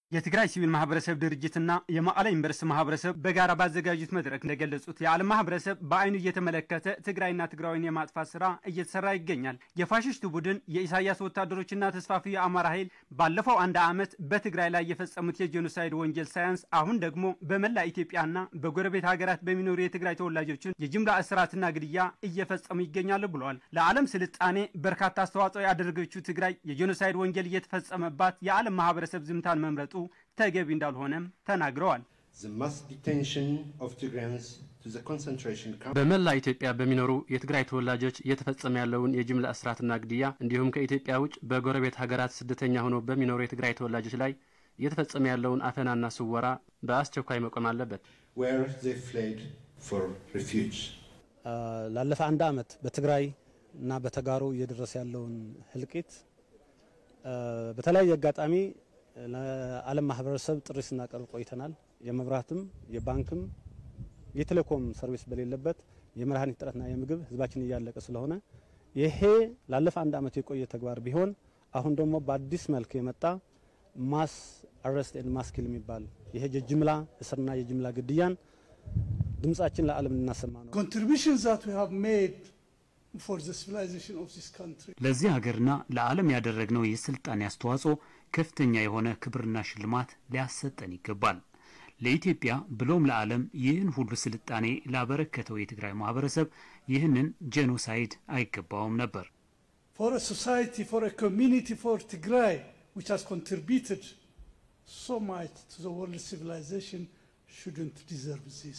የትግራይ ሲቪል ማህበረሰብ ድርጅትና የመቀለ ዩኒቨርስቲ ማህበረሰብ በጋራ ባዘጋጁት መድረክ እንደገለጹት የዓለም ማህበረሰብ በአይኑ እየተመለከተ ትግራይና ትግራዊን የማጥፋት ስራ እየተሰራ ይገኛል። የፋሽስቱ ቡድን የኢሳያስ ወታደሮችና ተስፋፊ የአማራ ኃይል ባለፈው አንድ ዓመት በትግራይ ላይ የፈጸሙት የጄኖሳይድ ወንጀል ሳያንስ አሁን ደግሞ በመላ ኢትዮጵያና በጎረቤት ሀገራት በሚኖሩ የትግራይ ተወላጆችን የጅምላ እስራትና ግድያ እየፈጸሙ ይገኛሉ ብለዋል። ለዓለም ስልጣኔ በርካታ አስተዋጽኦ ያደረገችው ትግራይ የጄኖሳይድ ወንጀል እየተፈጸመባት የዓለም ማህበረሰብ ዝምታን መምረጡ ተገቢ እንዳልሆነም ተናግረዋል። በመላ ኢትዮጵያ በሚኖሩ የትግራይ ተወላጆች እየተፈጸመ ያለውን የጅምላ እስራትና ግድያ እንዲሁም ከኢትዮጵያ ውጭ በጎረቤት ሀገራት ስደተኛ ሆነው በሚኖሩ የትግራይ ተወላጆች ላይ እየተፈጸመ ያለውን አፈናና ስወራ በአስቸኳይ መቆም አለበት። ላለፈ አንድ ዓመት በትግራይ እና በተጋሩ እየደረሰ ያለውን ህልቂት በተለያየ አጋጣሚ ለዓለም ማህበረሰብ ጥሪ ስናቀርብ ቆይተናል። የመብራትም የባንክም የቴሌኮም ሰርቪስ በሌለበት የመድኃኒት እጥረትና የምግብ ህዝባችን እያለቀ ስለሆነ ይሄ ላለፈ አንድ ዓመት የቆየ ተግባር ቢሆን አሁን ደግሞ በአዲስ መልክ የመጣ ማስ አረስት ኤንድ ማስ ኪል የሚባል ይሄ የጅምላ እስርና የጅምላ ግድያን ድምጻችን ለዓለም እናሰማ ነው። ለዚህ ሀገርና ለዓለም ያደረግነው የስልጣኔ አስተዋጽኦ ከፍተኛ የሆነ ክብርና ሽልማት ሊያሰጠን ይገባል። ለኢትዮጵያ ብሎም ለዓለም ይህን ሁሉ ስልጣኔ ላበረከተው የትግራይ ማህበረሰብ ይህንን ጄኖሳይድ አይገባውም ነበር። for a society, for a community, for Tigray, which has contributed so much to the world civilization, shouldn't deserve this.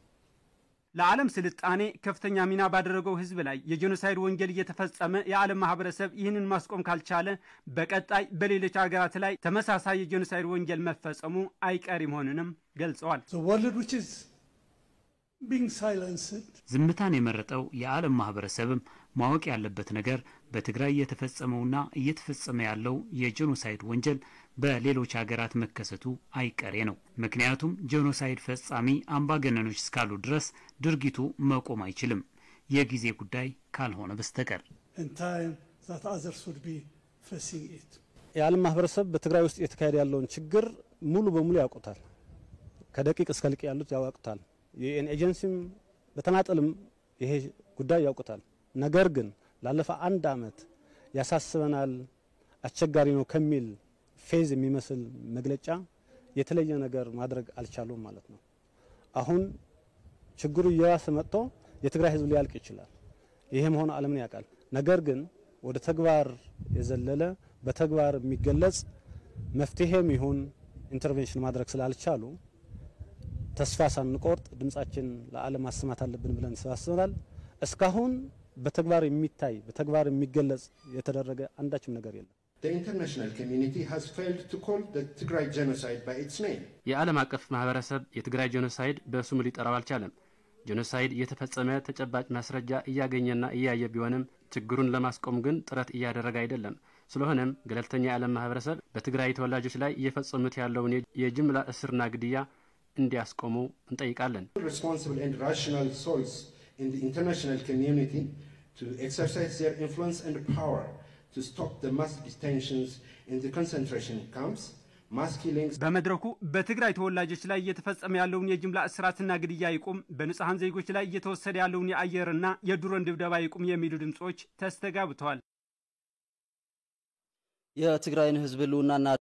ለዓለም ስልጣኔ ከፍተኛ ሚና ባደረገው ህዝብ ላይ የጄኖሳይድ ወንጀል እየተፈጸመ የዓለም ማህበረሰብ ይህንን ማስቆም ካልቻለ በቀጣይ በሌሎች ሀገራት ላይ ተመሳሳይ የጄኖሳይድ ወንጀል መፈጸሙ አይቀሪ መሆኑንም ገልጸዋል። The world which is being silenced ዝምታን የመረጠው የዓለም ማህበረሰብም ማወቅ ያለበት ነገር በትግራይ የተፈጸመውና እየተፈጸመ ያለው የጄኖሳይድ ወንጀል በሌሎች ሀገራት መከሰቱ አይቀሬ ነው። ምክንያቱም ጄኖሳይድ ፈጻሚ አምባገነኖች እስካሉ ድረስ ድርጊቱ መቆም አይችልም፣ የጊዜ ጉዳይ ካልሆነ በስተቀር። in time that others would be facing it. የዓለም ማህበረሰብ በትግራይ ውስጥ እየተካሄደ ያለውን ችግር ሙሉ በሙሉ ያውቁታል። ከደቂቅ እስከ ልቅ ያሉት ያውቁታል። የዩኤን ኤጀንሲም በተናጠልም ይሄ ጉዳይ ያውቁታል። ነገር ግን ላለፈ አንድ ዓመት ያሳስበናል፣ አስቸጋሪ ነው ከሚል ፌዝ የሚመስል መግለጫ የተለየ ነገር ማድረግ አልቻሉም ማለት ነው። አሁን ችግሩ እየባሰ መጥቶ የትግራይ ህዝብ ሊያልቅ ይችላል። ይሄ መሆኑ ዓለምን ያውቃል። ነገር ግን ወደ ተግባር የዘለለ በተግባር የሚገለጽ መፍትሄም ይሁን ኢንተርቬንሽን ማድረግ ስላልቻሉ ተስፋ ሳንቆርጥ ድምጻችን ለዓለም ማሰማት አለብን ብለን ተሰባስበናል። እስካሁን በተግባር የሚታይ በተግባር የሚገለጽ የተደረገ አንዳችም ነገር የለም። The international community has failed to call the Tigray genocide by its name. የዓለም አቀፍ ማህበረሰብ የትግራይ ጄኖሳይድ በስሙ ሊጠራው አልቻለም። ጄኖሳይድ የተፈጸመ ተጨባጭ ማስረጃ እያገኘና እያየ ቢሆንም ችግሩን ለማስቆም ግን ጥረት እያደረገ አይደለም። ስለሆነም ገለልተኛ የዓለም ማህበረሰብ በትግራይ ተወላጆች ላይ እየፈጸሙት ያለውን የጅምላ እስርና ግድያ እንዲያስቆሙ እንጠይቃለን። Responsible and rational souls in the international community to exercise their influence and power to stop the mass detentions in the concentration camps, mass killings, በመድረኩ በትግራይ ተወላጆች ላይ እየተፈጸመ ያለውን የጅምላ እስራትና ግድያ ይቁም፣ በንጹሐን ዜጎች ላይ እየተወሰደ ያለውን የአየርና የድሮን ድብደባ ይቁም የሚሉ ድምፆች ተስተጋብተዋል። የትግራይን ህዝብ ህልውናና